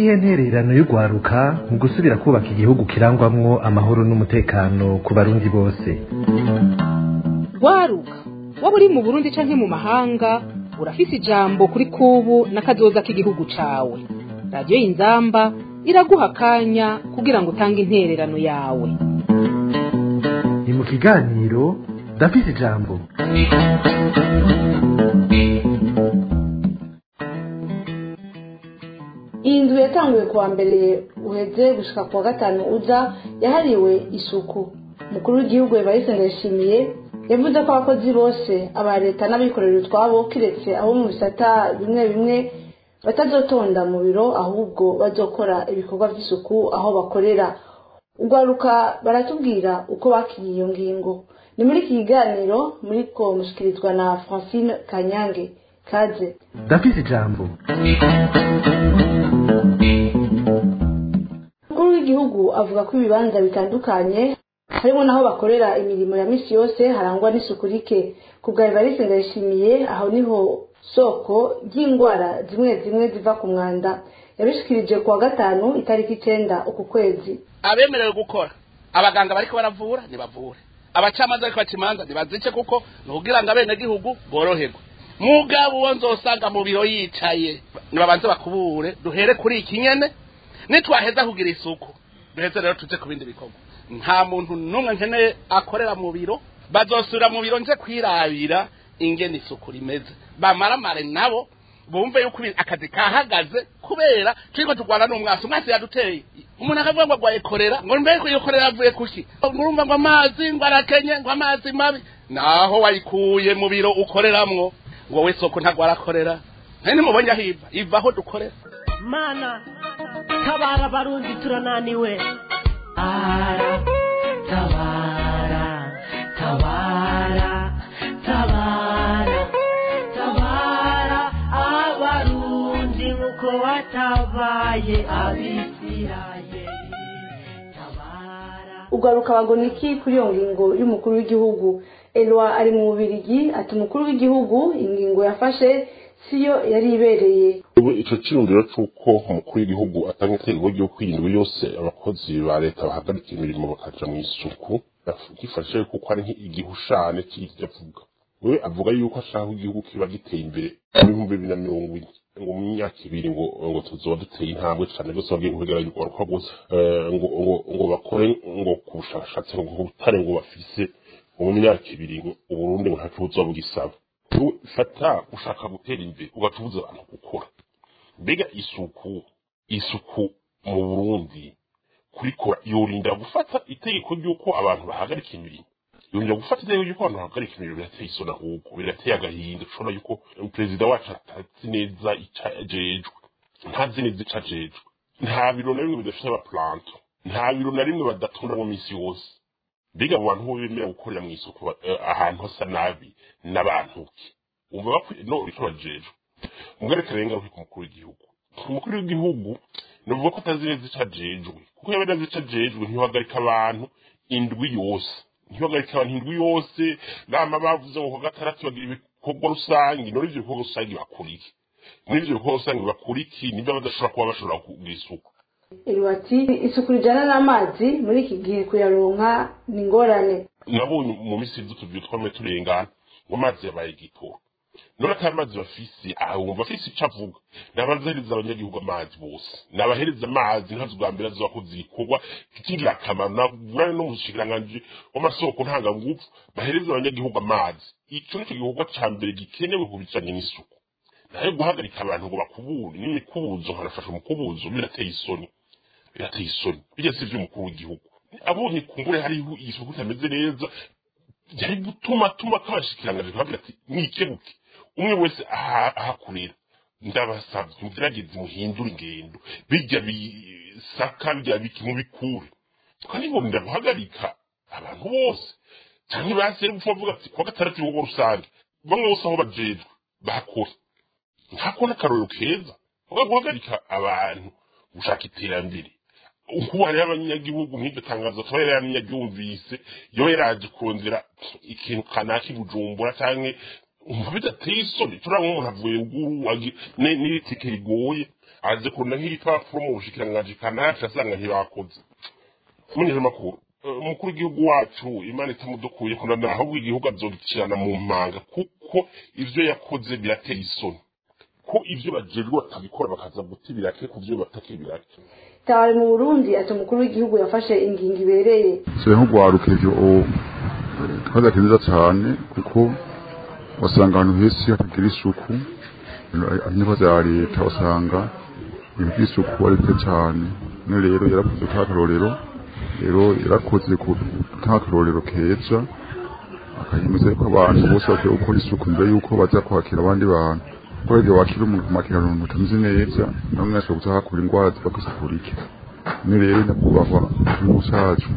niyihe ntererano y'urwaruka mu gusubira kubaka igihugu kirangwamwo amahoro n'umutekano ku barundi bose rwaruka waba uri mu burundi canke mu mahanga urafise ijambo kuri kubu n'akazoza k'igihugu cawe radiyo y'inzamba iraguha akanya kugira ngo utange intererano yawe ni mu kiganiro ndafise ijambo iyi nzu yatanguye kuwa mbere uheze gushika kuwa gatanu uza yahariwe isuku umukuru w'igihugu evariste ndayishimiye yavuze ko abakozi bose aba leta n'abikorera utwabo kiretse abo mu bisata bimwe bimwe batazotonda mu biro ahubwo bazokora ibikorwa by'isuku aho bakorera urwaruka baratubwira uko bakiriye iyo ngingo ni muri iki kiganiro muri ko mushikirizwa na francine kanyange kaze ndafise ijambo umukuru w'igihugu avuga ko ibibanza bitandukanye harimo n'aho bakorera imirimo ya misi yose harangwa n'isuku rike ku bwa evariste ndayishimiye aho niho soko ry'indwara zimwe zimwe ziva ku mwanda yabishikirije kuwa gatanu itariki icenda uku kwezi abemerewe gukora abaganga bariko baravura ntibavure abacamanza bariko baca imanza ntibazice kuko ni ukugira ngo abenegihugu boroherwe mugabo uwo nzosanga mu biro yicaye nibabanze bakubure duhere kuri iki nyene nitwaheza kugira isuku duheze rero tuje ku bindi bikorwa nta muntu n'umwe nkeneye akorera mu biro bazosubira mu biro nje kwirabira ingene isuku rimeze bamaramare nabo bumve yuko ibi- akazi kahagaze kubera turiko turwana n'umwasi umwasi yaduteye umuntu akavuga ngo agwaye korera ngo mbere ko iyo korera avuye kuki ngurumva ngo amazi ngo arakenye ngo amazi mabi naho wayikuye mu biro ukoreramwo ngo we soko ntagwara korera nari nimubonye aho iva iva aho dukorera mana tabara abarundi turananiwe ara tabara tabara tabara tabara abarundi nkuko watabaye abisirayeli tabara ugaruka bagona iki kuri iyo ngingo y'umukuru w'igihugu elwa ari mu bubirigi ati umukuru w'igihugu ingingo yafashe siyo yari ibereye ubu ico cyiyumviro c'uko umukuru w'igihugu atanga itegeko ryo kwirindwi yose abakozi ba leta bahagarika imirimo bakaja mu isuku gifashe kuko ari nk'igihushane c'ivyo avuga wewe avuga yuko ashaka ko igihugu kiba giteye imbere mu bihumbi bibiri na mirongo ine ngo mu myaka ibiri ngo ngo tuzoba duteye intambwe cane rwose bagiye kubigera ugaruka gusa eh, ngo ngo ngo bakore ngo ku bushakashatsi ngo ku butare ngo bafise ngo mu myaka ibiri ngo uburundi ngo ntaco buzoba bugisaba Wowe fata ushaka gutera imbere ugatubuza abantu gukora mbega isuku isuku mu burundi kurikora yorinda gufata itegeko ry'uko abantu bahagarika imirimo yorinda gufata itegeko ry'uko abantu bahagarika imirimo birateye isoni ahubwo birateye agahinda ushobora yuko perezida wacu atazi neza ico ajejwe ntazi neza ico ajejwe nta biro na bimwe bidafite abapuranto nta biro na rimwe badatonda mu minsi yose mbega abo bantu bo bemera gukorera mu isuku eh, ahantu hasa nabi n'abantu ki umva bakwiye no icyo bajejwe umwereke rero ingaruka ku mukuru w'igihugu umukuru w'igihugu navuga ko atazi neza ico ajejwe kuko yaba azi ico ajejwe ntihagarika abantu indwi yose ntihagarika abantu indwi yose nama bavuze ngo ku gatandatu bagira ibikorwa rusange none ivyo bikorwa rusange bakora iki muri ivyo bikorwa rusange bakora iki nibyo badashobora kuba bashobora kugira isuku elwa ati isuku rijana n'amazi muri iki gihe kuyaronka ni ingorane nabonye mu minsi y'utuvuyo twamwe turengana ngo amazi yabaye igitoro none ata mazi bafise aha wumva afise ico avuga nabazahereza abanyagihugu amazi bose nabahereza amazi ntazi bwa mbere azoba koze igikorwa kigira akamaro navugana no mu bushikiranganji w'amasoko ntanganguvu bahereza abanyagihugu amazi ico nico gikorwa ca mbere gikenewe ku bijanye n'isuku nayo guhagarika abantu ngo bakubure n'imikubuzo nkanafasha umukubuzo birateye isoni birateye isoni bijya si ivy'umukuru w'igihugu abonye kumbure hariho isuku itameze neza yari gutuma tuma kabashikiranganje kagira ati mwikebuke umwe wese aha- ahakurira ndabasavye mugerageze muhindure ingendo bijya bisaka bijya biki mubikure kandi bonda guhagarika abantu bose canke basere gupfa bavuga ati kuwa gatandatu ibikorwa rusange bamwe bose aho bajejwe bakora ntako n'akarorero keza uga guhagarika abantu gushaka iterambere ubu hariho abanyagihugu nk'iryo tangazo tuba yararyumvise iyo yaraje kurondera ikintu kanaka i bujumbura canke umva bidateye isoni turabona umuntu avuye ruguru agi- ne- n'itike rigoye aje kurunda nk'igipapuro mu bushikiranganji kanaka asanga ntibakoze munyije makuru umukuru w'igihugu wacu imana itamudukuye kunana ahubwo igihugu azogicirana mu mpanga kuko ivyo yakoze birateye isoni ko ivyo bajejwe batabikora bakaza guta ibirake ku vyo bataka ibirake tabari mu burundi ati umukuru w'igihugu yafashe ingingo ibereye so nk'ugwaruka ivyo twazati neza cyane kuko wasanga ahantu hese hatagira isuku inyubako za leta usanga ibintu by'isuku ari bike cyane none rero yarakoze k'akarorero rero yarakoze ku k'akarorero keza akayemeza yuko abantu bose bakwiye gukora isuku mbere yuko baza kwakira abandi bantu kuko igihe wakira umuntu ukamwakira umuntu utameze neza nawe mwese gusa hakura indwara ziva ku isuku rike none rero nyakubahwa igihugu cyacu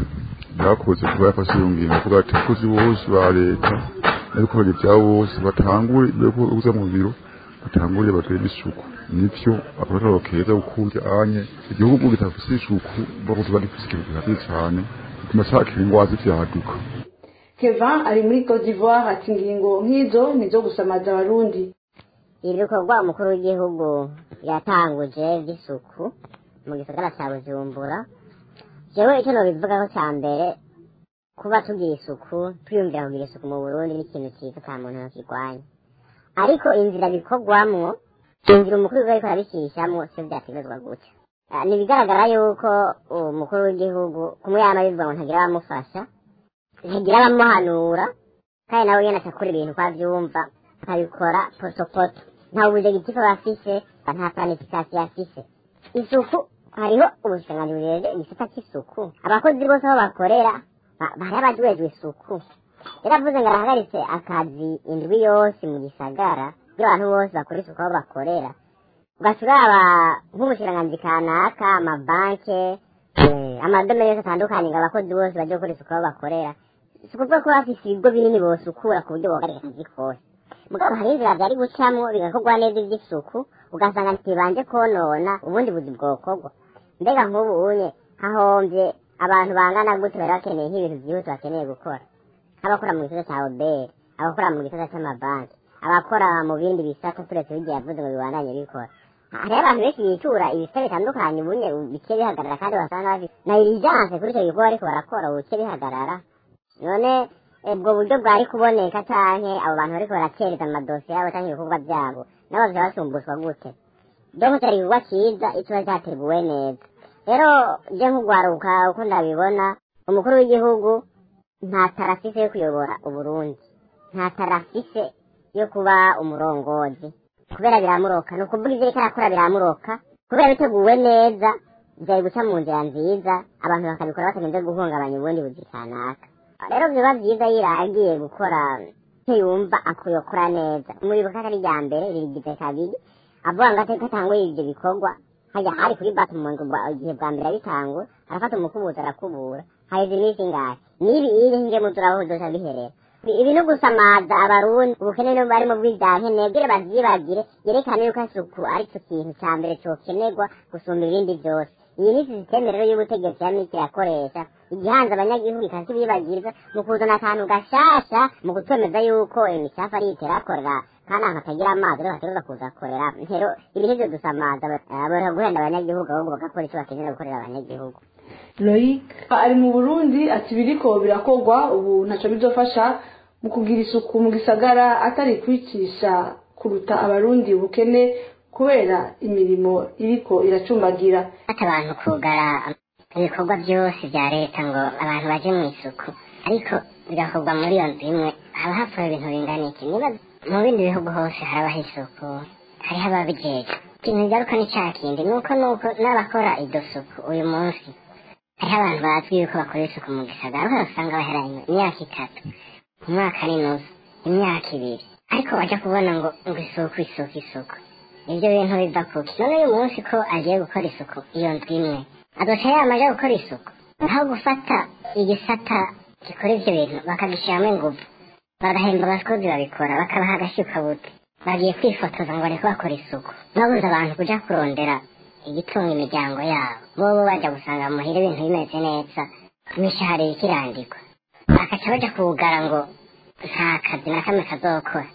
yakoze kuba yafashe iyo ngingo avuga ati abakozi bose ba leta n'abikorera ibyabo bose batangure mbere yuko uza mu biro batangure bagire isuku nivyo akarorero keza kuko anye igihugu kitafise isuku bakuzi bagifise ikintu gihagije cyane bituma cakira indwara z'ivyaduka kevin ari muri cote d'ivoire ati ingingo nk'izo nizo gusamaza abarundi ibikorwa umukuru w'igihugu yatanguje by'isuku mu gisagara cya bujumbura jewe icyo nobivugaho cya mbere kuba tugira isuku twiyumvira kugira isuku mu burundi ni ikintu cyiza nta muntu yakirwanya ariko inzira bikorwamwo inzira umukuru w'igihugu ariko arabishyishamwo sio byategezwa gutya Ah, ni ibigaragara yuko umukuru w'igihugu kumwe yama bivuga ngo ntagira abamufasha ntagira abamuhanura kandi nawe nyene akakora ibintu uko avyumva akabikora potopoto nta ubujegitifu bafise nta planifikasiyo afise isuku hariho ubushikiranganji bujejwe igisata c'isuku abakozi bose aho bakorera ba- bari abajejwe isuku yaravuze ngo arahagaritse akazi indwi yose mu gisagara kugira abantu bose bakora isuku aho bakorera ugaca uraba nk'umushikiranganji kanaka amabanke eh, amadomero yose atandukanye ngo abakozi bose baje gukora isuku aho bakorera si ukuvuga ko bafise ibigo binini bosukura ku buryo bogarika akazi kose mugabo hari inzira vyari gucamwo bigakorwa neza ivy'isuku ugasanga ntibanje konona ubundi buzi bwokorwa mbega nk'ubu unye hahomvye abantu bangana gute bari bakeneye nk'ibintu vyihuse bakeneye gukora abakora mu gisata ca obere abakora mu gisata c'amabanki abakora mu bindi bisata turetse bigiye yavuze ngo bibandanye bikora hariho abantu benshi bitura ibisata bitandukanye ubunye bice bihagarara kandi basanga bafise na irijanse kuri ico gikorwa ariko barakora ubu bice bihagarara none ubwo buryo bwari kuboneka canke abo bantu bariko baracereza amadosiye yabo canke ibikorwa vyabo nabo vyoba basumbushwa gute donc cyari igikorwa ciza ikiba cyateguwe neza rero je nk'ugwaruka uko ndabibona umukuru w'igihugu nta tarafise yo kuyobora uburundi nta tarafise yo kuba umurongozi kubera biramuroka ni ukuvuga ivyo ariko arakora biramuroka kubera biteguwe neza vyari guca mu nzira nziza abantu bakabikora batagenze guhungabanya ubundi buzi kanaka rero biba vyiza yiragiye gukora icyo yumva akuyokora neza umuribuka atari rya mbere ririgize kabiri avuga ngo ateka atanguye ivyo bikorwa hajya hari kuri batu mu ngo igihe bwa mbere abitangura arafata umukubuzi arakubura haheze iminsi ingahe nibi iri nge muzuraho zoca biherera ibi no gusamaza abarundi ubukene no bari mu bw'ibyanke nebwire bavyibagire yerekane yuko isuku ari cyo kintu ca mbere cokenerwa gusumba ibindi vyose iyi ni sisiteme rero y'ubutegetsi ya miti yakoresha igihanze abanyagihugu ikazibibagiriza mu kuzana akantu gashasha mu kutwemeza yuko imicafu ari iterakorera kandi ahantu hatagira amazi rero hategerezwa kuza korera rero ibi nivyo dusamaza bora guhenda abanyagihugu ahubwo bagakora ico bakenera gukorera abanyagihugu loyic ari mu burundi ati biriko birakorwa ubu ntaco bizofasha mu kugira isuku mu gisagara atari kwicisha kuruta abarundi ubukene kubera imirimo iriko iracumbagira ati abantu kugara ibikorwa byose bya leta ngo abantu baje mu isuku ariko bigakorwa muri iyo nzu imwe haba hapfuye ibintu bingana iki niba mu bindi bihugu hose harabaho isuku hariho ababijejwe ikintu kigaruka ni cya kindi nuko nuko n'abakora iryo suku uyu munsi hariho abantu bazwi yuko bakora isuku mu gisagara aho usanga baheranye imyaka itatu umwaka n'inusu imyaka ibiri ariko bajya kubona ngo ngo isuku isuku isuku ibyo bintu biva kuki none uyu munsi ko agiye gukora isuku iyo nzu imwe azoca yamaze gukora isuku aho gufata igisata gikora ivyo bintu bakagishyiramo inguvu bagahemba abakozi babikora bakabaha agashyukabuti bagiye kwifotoza ngo bariko bakora isuku babuze abantu kuja kurondera igitunga imiryango yabo bobo baja gusanga muhira ibintu bimeze neza imishahara iriko irandikwa bakaca baja kuwugara ngo nta kazi na kamwe kazokora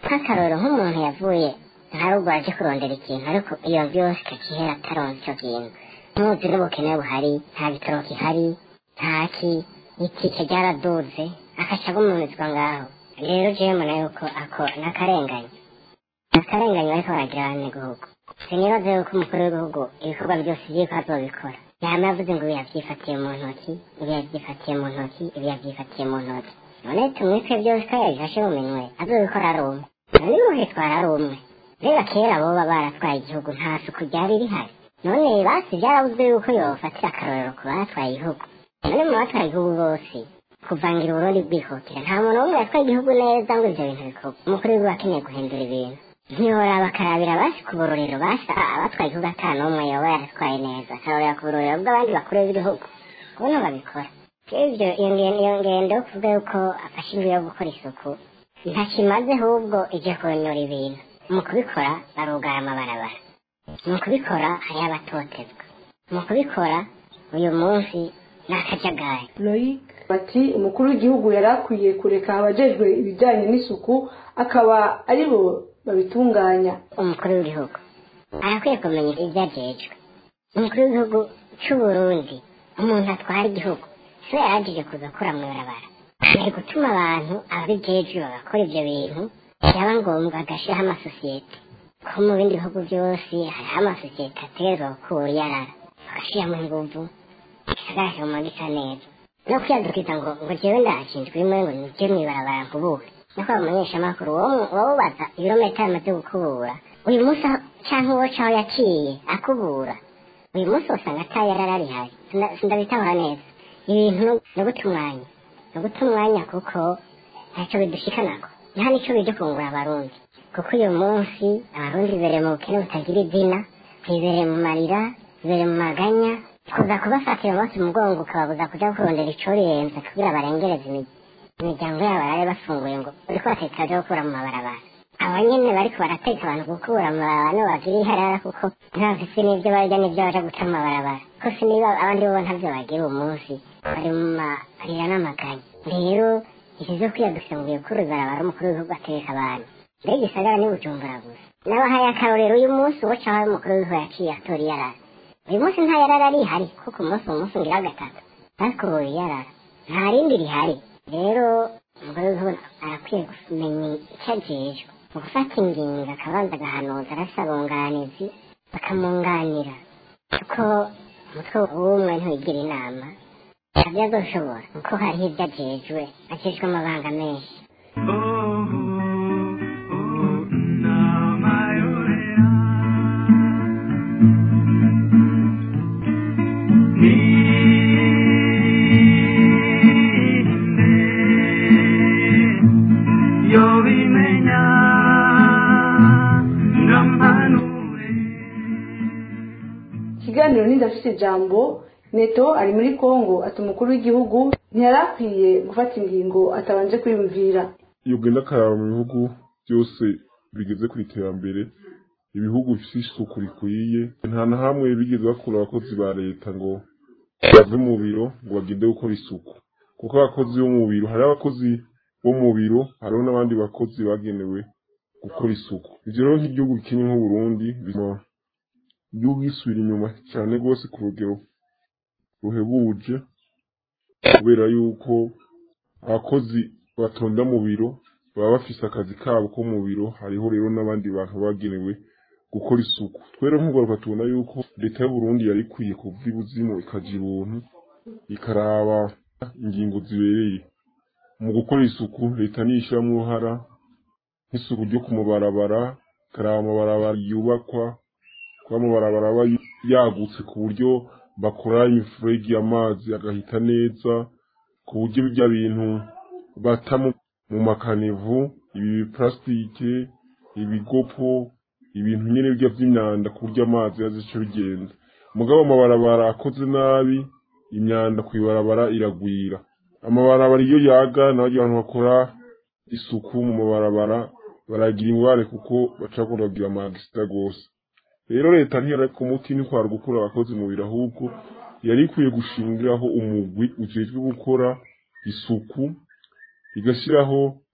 nk'akarorero nk'umuntu yavuye nta rugo aje kurondera ikintu ariko iyo byose kakihera ataronse icyo kintu ntuzi n'ubukene buhari nta bitaro gihari ntaki itike ryaraduze akaca agumurizwa ngaho rero jewe mbona yuko ako n'akarengane akarengane bariko baragira abanyagihugu sinibaze yuko umukuru w'igihugu ibikorwa byose vyiko azobikora yama yavuze ngo ibi yavyifatiye mu ntoki ibi yavyifatiye mu ntoki ibi yavyifatiye mu ntoki none tumwitwe byose ko yabifashe mu minwe azobikora ari umwe none n'uwitwara ari umwe reba kera boba baratwaye igihugu nta suku ryari rihari none basi byarabuze yuko yofatira akarorero ku batwaye igihugu none mu batwaye igihugu bose kuvangira uburundi bwihutira nta muntu n'umwe yatwaye igihugu neza ngo ivyo bintu bikorwe umukuru w'igihugu akeneye guhindura ibintu ntiyoraba bakarabira basi ku burorero basi abatwaye igihugu ata n'umwe yoba yaratwaye neza akarorera ku burorero bw'abandi bakuru b'igihugu ubuno babikora ivyo iyo ngen- iyo ngendo yo kuvuga yuko afashe inzu yo gukora isuku ntakimaze ahubwo ije konyora ibintu mu kubikora barugara amabarabara mu kubikora hariho abatotezwa mu kubikora uyu munsi ni akajagari Loic bati umukuru w'igihugu yari akwiye kureka abajejwe ibijyanye n'isuku akaba ari bo babitunganya umukuru w'igihugu arakwiye kumenya ibyo ajejwe umukuru w'igihugu c'uburundi umuntu atwara igihugu siwe yaragije kuza akora mu ibarabara ari gutuma abantu ababijejwe bagakora ivyo bintu byaba ngombwa agashiraho amasosiyete ko mu bindi bihugu byose hariho amasosiyete ategerezwa gukura yarara bagashiramo inguvu igisagara kiguma gisa neza no kwiyadukiza ngo ngo jewe ndashinzwe rimwe ngo nije mw'ibarabara nkubure niko bamenyesha amakuru wowe ibirometero amaze gukubura uyu munsi aho- canke uwo caho yaciye akubura uyu munsi usanga atayarara rihari Sinda- sindabitahura neza ibintu ni guta umwanya ni guta umwanya kuko ntacyo bidushikanako nta nico bije kungura abarundi kuko uyu munsi abarundi bibereye mu bukene butagira izina bibereye mu marira bibereye mu maganya kuza kubafatira umunsi umugongo ukababuza kuja kurondera icoriyenze kugira barengereze imi- imiryango yabo barabe bafunguye ngo uriko bateka byo gukura mu mabarabara aba nyene bariko barateka abantu gukura mu mabarabara nibo bagira iharara kuko ntibafise n'ivyo barya n'ivyo baja guca mu mabarabara ko siniba abandi bo ntavyo bagira uwo munsi bari mu marira n'amaganya rero iki vyo kwiyadukira ngo bikuru ibarabara umukuru w'igihugu ategeka abantu mbega igisagara ni bujumbura gusa nabahaye akarorero uyu munsi uwo caho umukuru w'igihugu yaciye atora iyarara uyu munsi nta yarara rihari kuko umunsi uwo munsi ngira gatatu ariko ubu iyarara nta rindi rihari rero umugore w'igihugu arakwiye kumenya icyo ajejwe mu gufata ingingo akabanza agahanuza arasaba ubunganizi bakamwunganira kuko umutwe w'umwe ntiwigira inama ntabyo azoshobora kuko hariho ibyo ajejwe ajejwe amabanga menshi ikiganiro n'indafite ijambo neto ari muri kongo ati umukuru w'igihugu ntiyari akwiye gufata ingingo atabanje kwiyumvira iyo ugenda akaraba mu bihugu byose bigeze ku iterambere ibihugu bifite isuku rikwiye nta na hamwe bigeze bakura abakozi ba leta ngo bave mu biro ngo bagende gukora isuku kuko abakozi bo mu biro hari abakozi bo mu biro hariho n'abandi bakozi bagenewe gukora isuku ivyo rero nk'igihugu kimwe nk'uburundi bituma igihugu gisubira inyuma cyane rwose ku rugero ruhebuje kubera yuko abakozi batonda mu biro baba bafise akazi kabo ko mu biro hariho rero n'abandi bantu bagenewe gukora isuku twere nk'ugaruka tubona yuko leta y'uburundi yari ikwiye kuva ibuzimu ikaja ibuntu ikaraba ingingo zibereye mu gukora isuku leta niyishiramwo uruhara nk'isuku ryo ku mabarabara ikaraba amabarabara yubakwa kuba amabarabara aba yagutse ku buryo bakora imifurege y'amazi agahita neza ku buryo bya bintu bata mu mu makanivu ibi biparasitike ibigopo ibintu nyine bijya by'imyanda ku buryo amazi yazica bigenda mugabo amabarabara akoze nabi imyanda ku ibarabara iragwira amabarabara iyo yaga naho abantu bakora isuku mu mabarabara baragira ingware kuko baca kugira amagisita rwose rero leta ntiyari ku muti ni kwara gukura abakozi mu biro ahubwo yari ikwiye gushingiraho umugwi ujejwe gukora isuku igashyiraho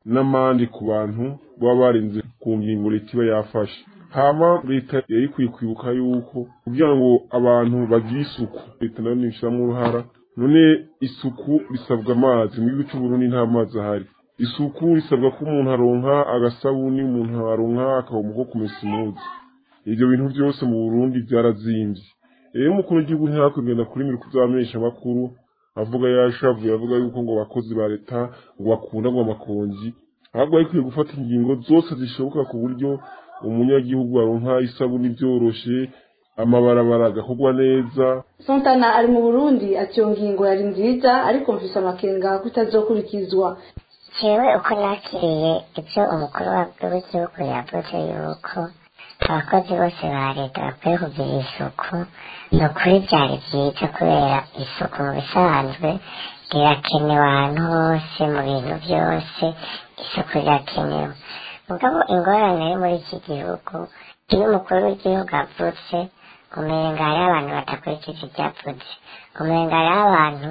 n'amande ku bantu baba barenze ku ngingo leta iba yafashe hama leta yari ikwiye kwibuka yuko kugira ngo abantu bagire isuku leta nayo nishiramo uruhara none isuku risabwa amazi mu gihugu cy'uburundi nta mazi ahari isuku risabwa ko umuntu aronka agasabuni umuntu aronka akaboma ko kumesa imuzi ibyo bintu byose mu burundi byarazimbye rero umukuru w'igihugu ntihakwigenda kuri miriko by'abamenyesha amakuru avuga yashavuye avuga yuko ngo abakozi ba leta ngo bakunda ngo amakonji ahubwo bakwiye gufata ingingo zose zishoboka ku buryo umunyagihugu aronka isabuni byoroshe amabarabara agakorwa neza Sontana ari mu Burundi ati iyo ngingo yari nziza ariko mfise amakenga ko itazokurikizwa jewe uko nakiriye ibyo umukuru w'igihugu yavuze yuko abakozi bose ba leta bakwiye kugira isuku ni ukuri byari byiza kubera isuku mu bisanzwe rirakenewe ahantu hose mu bintu byose isuku rirakenewe mugabo ingorane yo muri iki gihugu iyo umukuru w'igihugu avutse umenga hariho abantu badakurikije ibyo avuze umenga hariho abantu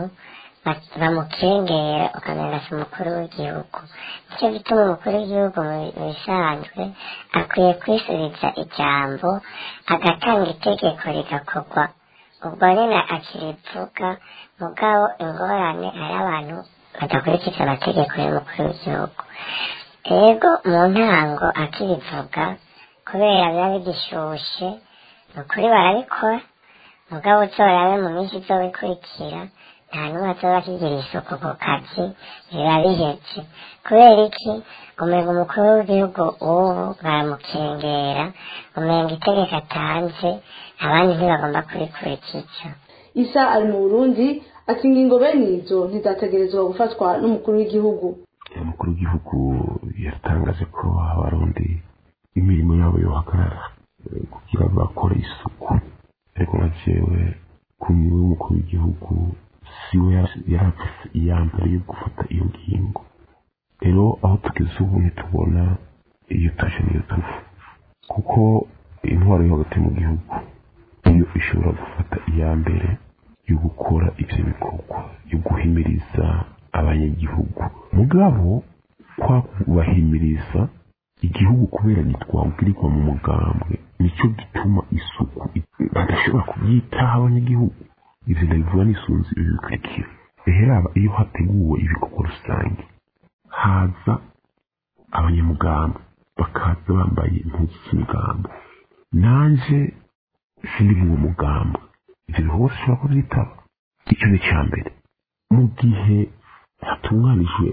bamukengera ukamenga si umukuru w'igihugu nicyo gituma umukuru w'igihugu mu bisanzwe akwiye kwisubiza ijambo agatanga itegeko rigakorwa ubwo nyine akirivuga mugabo ingorane hari abantu badakurikiza amategeko y'umukuru w'igihugu rego mu ntango akirivuga kubera biba bigishushe ni ukuri barabikora mugabo uzorabe mu minsi izobikurikira nta n'umwe azoba akigira isuku ku kazi biba bihetse kubera iki umenga umukuru w'igihugu ubu baramukengera umenga itegeko atanze abandi ntibagomba kurikurikiza isa ari mu burundi ati ingingo bene izo ntizategerezwa gufatwa n'umukuru w'igihugu umukuru w'igihugu yatangaje ko abarundi imirimo yabo yohagarara kugira ngo bakore isuku ariko nka jewe ku nyuma y'umukuru w'igihugu siwe yarafise iya mbere yo gufata iyo ngingo rero aho tugeze ubu ntitubona iyo taje niyo tuva kuko intwaro yo hagati mu gihugu niyo ishobora gufata iya mbere yo gukora ivyo bikorwa yo guhimiriza abanyagihugu mugabo kwa kubahimiriza igihugu kubera gitwabwirirwa mu mugambwe nicyo gituma isuku badashobora kubyitaho abanyagihugu ivyo ndabivuga nisunze ibi bikurikira rero iyo hateguwe ibikorwa rusange haza abanyamugamba bakaza bambaye impuzu z'imigambo nanje sindi mu mugamba ivyo bikorwa bishobora kuvyitaba icyo ni icya mbere mu gihe hatunganijwe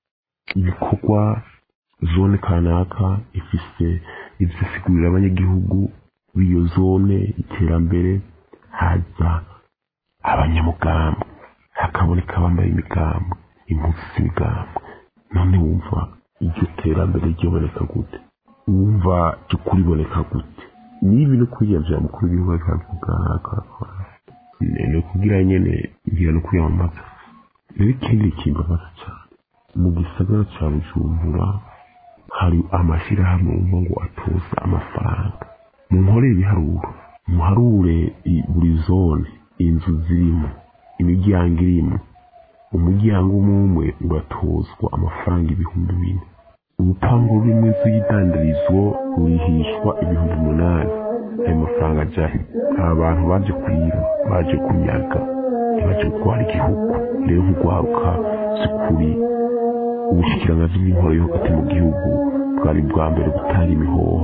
ibikorwa zone kanaka ifise ivyo isigurira abanyagihugu b'iyo zone iterambere haza abanyamugamba hakaboneka bambaye imigambo impuzu z'imigambo none wumva iryo terambere ryoboneka gute wumva ry'ukuri iboneka gute nibi no kwiyamvira mukuru w'igihugu akavuga akakora ni ukugira nyene ngira no kwiyamamaza rero ikindi kimbabaza cyane mu gisagara ca bujumbura hari amashyirahamwe wumva ngo atoza amafaranga mu nkore ibiharuro muharure buri zone inzu zirimo imiryango irimo umuryango umwe umwe uratozwa amafaranga ibihumbi bine urupangu rumwe inzu y'idandarizo rurihishwa ibihumbi umunani ayo mafaranga ajahe aba bantu baje kwiba baje kunyaga ntibaje gutwara igihugu rero nk'urwaruka sikuri ubushikiranganji bw'inkoro yo hagati mu gihugu bwari bwa mbere gutanga imihoho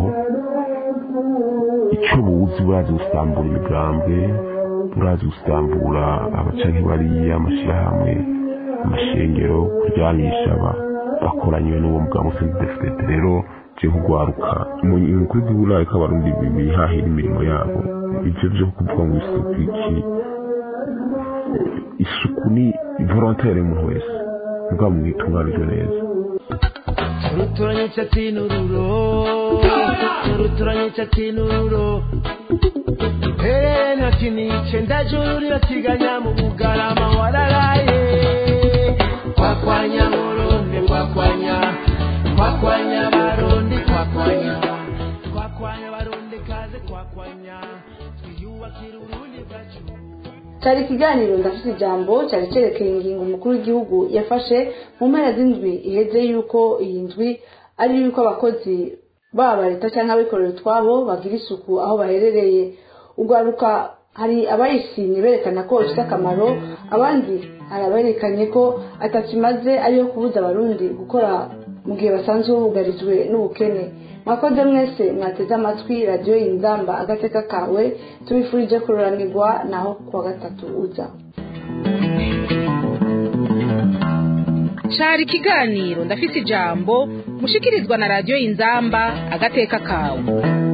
icyo buzi burazi gusambura imigambwe burazi gusambura abacanke bariya amashyirahamwe amashengero kuryanisha bakoranywe n'uwo mugabo sendefudete rero je nk'urwaruka umukuru w'igihugu ariko abarundi bihahira imirimo yabo ivyo vyo kuvuga ngo isuku iki isuku ni volontaire y'umuntu wese mugabo mwitunganijwe neza uruturanyitse tinururo uruturanyitse tinururo Hey, ntakinice ndajurira tiganya mu bugarama wararaye kwakwanya murundi kwakwanya kwakwanya barundi kwakwanya kwakwanya barundi kaze kwakwanya twiyubakira urundi bwacu cyari ikiganiro ndafite ijambo cyari cyerekeye ingingo umukuru w'igihugu yafashe mu mpera z'indwi iheze yuko iyi ndwi ari yuko abakozi baba leta cyangwa abikorera utwabo bagira isuku aho baherereye ugaruka hari abayishimye berekana ko ifite akamaro abandi hari aberekanye ko atakimaze ariyo kubuza abarundi gukora mu gihe basanzwe bugarijwe n'ubukene mwakoze mwese mwateze amatwi radiyo y'inzamba agateka kawe tubifurije kururanirwa naho kuwa gatatu uza cari ikiganiro ndafise ijambo mushikirizwa na radiyo y'inzamba agateka kawe